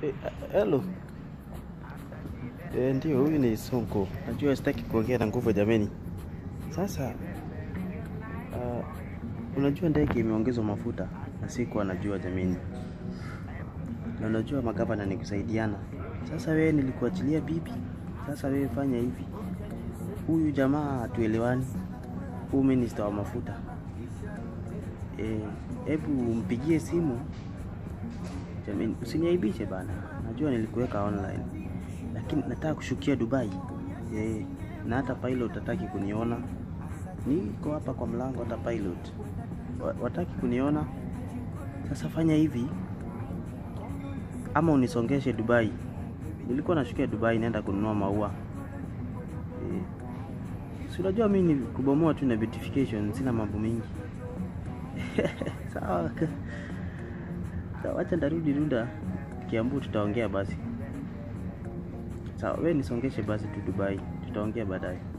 Eh, hello. Eh, ndio huyu ni Sonko. Najua sitaki kuongea na nguvu jameni. Sasa uh, unajua ndege imeongezwa mafuta na siku anajua jameni, na unajua magavana ni kusaidiana. Sasa wewe nilikuachilia bibi, sasa wewe fanya hivi. Huyu jamaa hatuelewani, huyu minista wa mafuta hebu eh, mpigie simu jameni, usiniaibishe bana. Najua nilikuweka online lakini nataka kushukia Dubai eh, na hata pilot hataki kuniona. Niko hapa kwa mlango, hata pilot wa- wataki kuniona. Sasa fanya hivi, ama unisongeshe Dubai. Nilikuwa nashukia Dubai, naenda kununua maua eh, si unajua mimi ni kubomoa tu na beautification, sina mambo mengi sawa. Sawa, wacha ndarudi Runda Kiambu, tutaongea basi. Sawa, we nisongeshe basi tu Dubai, tutaongea baadaye.